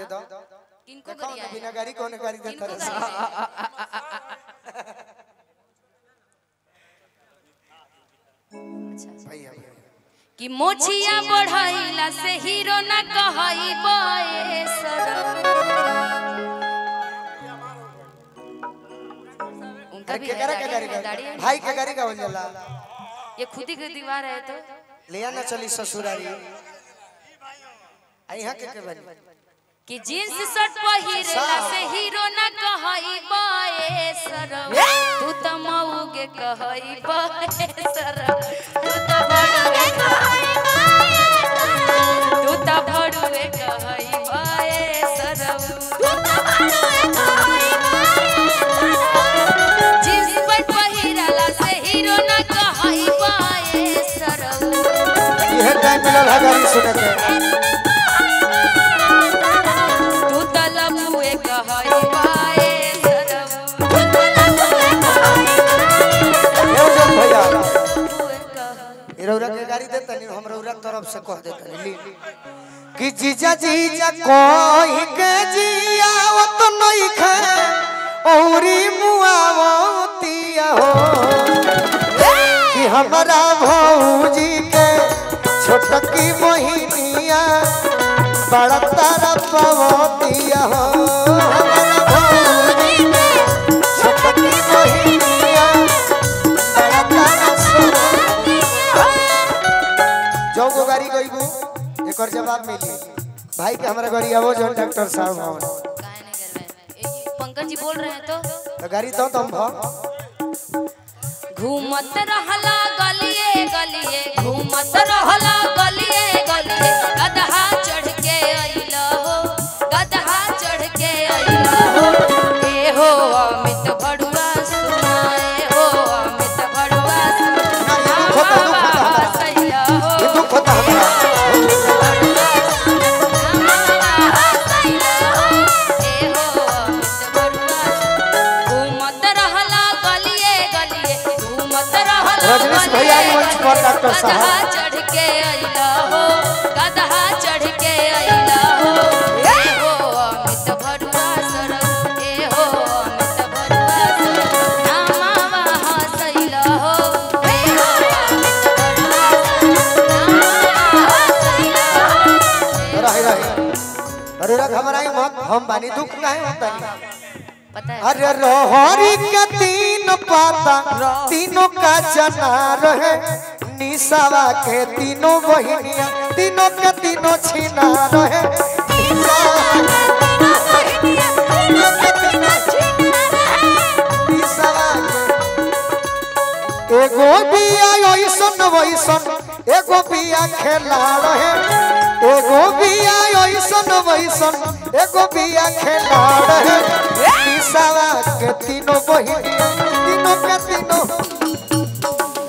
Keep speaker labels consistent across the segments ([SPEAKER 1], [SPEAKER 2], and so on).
[SPEAKER 1] दो
[SPEAKER 2] किनको
[SPEAKER 1] देखो
[SPEAKER 2] गरिया
[SPEAKER 1] ना बिना गाड़ी कौन गाड़ी देता
[SPEAKER 2] किनको
[SPEAKER 1] रहे
[SPEAKER 2] गरिया अच्छा
[SPEAKER 1] भैया भैया
[SPEAKER 2] कि मोछिया बढ़ाइला से हीरो ना कहई बए उनका
[SPEAKER 1] अरे
[SPEAKER 2] भी
[SPEAKER 1] के
[SPEAKER 2] है
[SPEAKER 1] करा के
[SPEAKER 2] दाढ़ी
[SPEAKER 1] गाड़ी
[SPEAKER 2] है,
[SPEAKER 1] का
[SPEAKER 2] दाढ़ी है।
[SPEAKER 1] भाई के गाड़ी का बन जाला
[SPEAKER 2] ये खुद ही की दीवार है तो
[SPEAKER 1] लिया ना चली ससुरारी आई यहाँ के के बनी
[SPEAKER 2] कि जींस शर्ट पहिरेला से हीरो ना कहई बए सरम तू त मऊगे कहई बए सरम तू त बड़ुए कहई तू त बड़ुए कहई बए सरम जींस पैंट पहिरेला से हीरो ना कहई बए सरम
[SPEAKER 1] यह टाइम मिलल है गाड़ी सुने के
[SPEAKER 2] तू त लबुए कहई बए सरम
[SPEAKER 1] एहो जन भैया
[SPEAKER 2] लबुए कहई
[SPEAKER 1] ई रौरा के गाड़ी देता नहीं हम रौरा के तरफ से कह देता नहीं ली कि जीजा जीजा कोई के जिया वो तो नहीं खे औरी मुआवतिया हो कि हमारा भौजी के छोटकी मोहिनिया बड़ा तारा पवतिया हो हमारा भौजी के छोटकी मोहिनिया बड़ा तारा सोवतिया जो गो गाड़ी गईबू एकर जवाब मिली भाई के हमरा गाड़ी आवो जो डॉक्टर साहब हवन
[SPEAKER 2] काहे नहीं कर रहे हैं? ए, पंकज जी बोल रहे हैं तो
[SPEAKER 1] तो गाड़ी तो तुम भ
[SPEAKER 2] घूमत रहला गलिए गलिए घूमत रहला गलिए गलिए गदहा चढ़ के अइला हो गदहा चढ़ के अइला हो ए हो अमित भड़ुआ सुनाए हो अमित भड़ुआ सुनाए
[SPEAKER 1] खोता, दुख खोता हमरा।
[SPEAKER 2] हसैया हो
[SPEAKER 1] ये दुख होता हमरा रजनीश भैया आई मंच पर डॉक्टर साहब।
[SPEAKER 2] गदहा चढ़ के अइला हो गदहा चढ़ के अइला हो ए हो अमित भरुआ सरस ए हो अमित भरुआ सरस नामावा हसैला हो ए हो अमित भरुआ सरस नामावा हसैला हो
[SPEAKER 1] रही रही अरे रख हमारा मत हम बानी दुख काहे होता नहीं
[SPEAKER 2] पता है
[SPEAKER 1] अरे रोहरी के तीन पाता तीनों का जना रहे निसावा के तीनों बहिनिया तीनों के तीनों छिना रहे निसावा के तीनों के तीनों निसावा के एगो बिया ऐसन वैसन एगो बिया खेला रहे एगो बिया ऐसन वैसन एगो बिया खेला रहे निसावा के तीनों बहिनिया तीनों के तीनों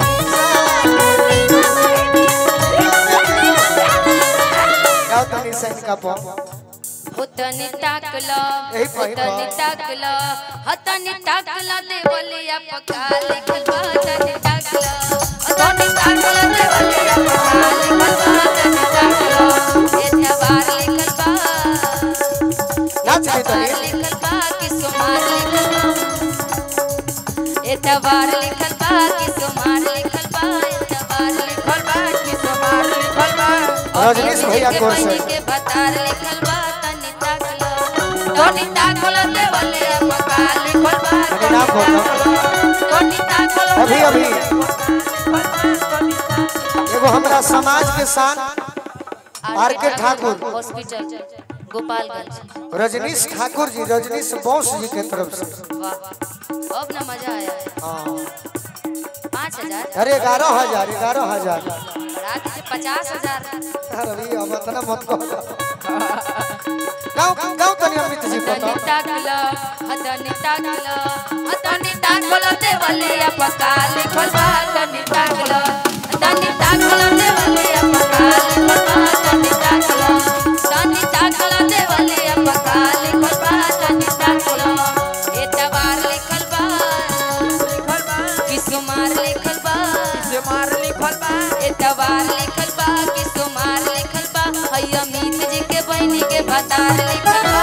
[SPEAKER 1] गाओ तनी सही का पो
[SPEAKER 2] होतनी ताकला
[SPEAKER 1] यही पही बा।
[SPEAKER 2] होतनी ताकला हतनी ताकला देवलिया पका लिखल बा हतनी ताकला हतनी ताकला देवलिया पका लिखल बा हतनी ताकला ए त्योहार लिखल बा
[SPEAKER 1] नाच के
[SPEAKER 2] त्योहार
[SPEAKER 1] तनी
[SPEAKER 2] लिखल बा कि सोमार लिखल बा ए त्योहार लिखल बा कि सोमार लिखल बा ए त्योहार लिखल बा कि सोमार लिखल बा
[SPEAKER 1] रजनीश भैया
[SPEAKER 2] के
[SPEAKER 1] कोर से।
[SPEAKER 2] बहिनी के बतार लिखल बा तनी ताकला तनी ताकला देवले पका लिखल बा
[SPEAKER 1] अरे नाम बोलो
[SPEAKER 2] तनी ताकला
[SPEAKER 1] अभी अभी एगो हमरा समाज के शान R K Thakur
[SPEAKER 2] hospital Gopalganj
[SPEAKER 1] Rajnish Thakur ji Rajnish Bose जी के तरफ से
[SPEAKER 2] वाह अब ना मजा आया
[SPEAKER 1] हाँ।
[SPEAKER 2] पाँच हजार
[SPEAKER 1] अरे ग्यारह हजार ग्यारह हजार
[SPEAKER 2] बढ़ा दीजिए पचास हजार
[SPEAKER 1] अरे अब इतना मत कहो गाँव गाँव तनी अमित जी
[SPEAKER 2] हतनी
[SPEAKER 1] बताओ
[SPEAKER 2] ताकला हतनी ताकला हतनी ताकला देवलिया पका लिखल बा हतनी ताकला हतनी ताकला देवलिया पका लिखल बा हतनी ताकला हतनी ताकला देवलिया पका लिखल बा हतनी ताकला ए तवार लिखल बा लिखल बा किसुमार लिखल बा किसुमार लिखल बा ए तवार लिखल बा किसुमार लिखल बा है अमित जी के बहनी के भतार लिखल बा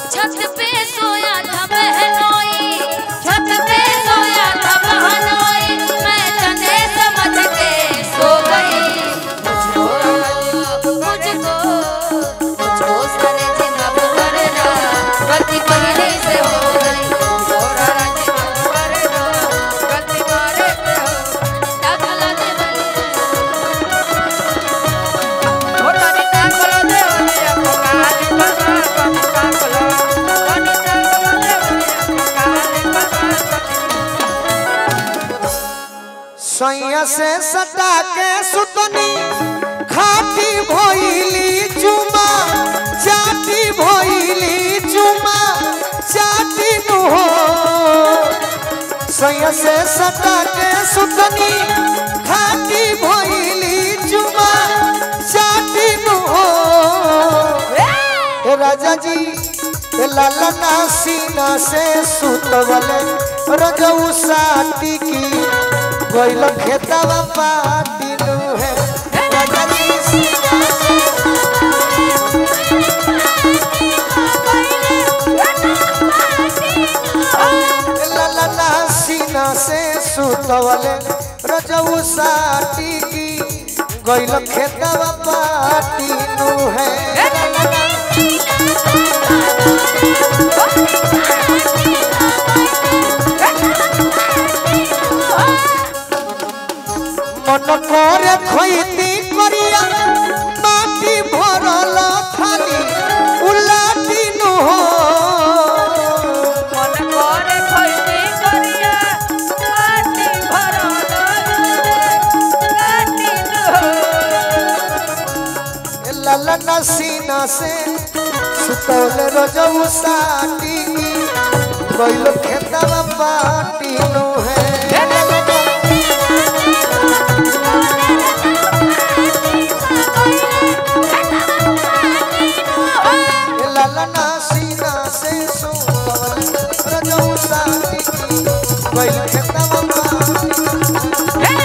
[SPEAKER 2] छत पे सोया था बहनोई छत पे सोया था बहनोई मैं तने समझ के सो गई मुझको मुझको मुझको सारे दिन अब करना गलती पहले से हो गई मुझको सारा दिन अब करना गलती करे से हो दाखला दे बलिया
[SPEAKER 1] सैया से सटा के सुतनी खाटी भइली चुमा चाटी भइली चुमा चाटी नु हो सैया से सटा के सुतनी खाटी भइली चुमा चाटी नु हो ए राजा जी ए लाला ना सीना से सुतवले रजऊ साटी की गइल खेतवा पाटी नु है राजा जी सीना से ए लाला ना सीना से सुतवले रजऊ साटी की गइल खेतवा पाटी नु है मन করে খইতি করিয়া মাটি ভরল থালি উলাটি নহ
[SPEAKER 2] मन करे खैती करिया माटी भरल काटी
[SPEAKER 1] ललन सीना से सुतौल रजऊ साटी गइल खेतवा पाटी नु है ललन सीना से सुतौल रजऊ साटी गइल खेतवा पाटी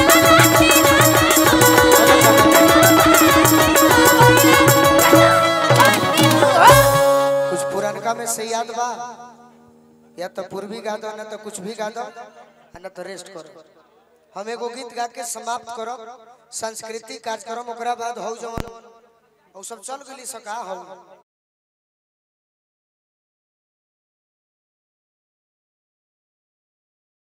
[SPEAKER 1] कुछ पुरनका में से याद बा या तो पूर्वी गा दो ना तो कुछ भी गा दो आ ना तो रेस्ट करो हम एगो गीत गा के समाप्त करब सांस्कृतिक कार्यक्रम ओकरा बाद हौ जवन हौ सब चल गेली सका हौ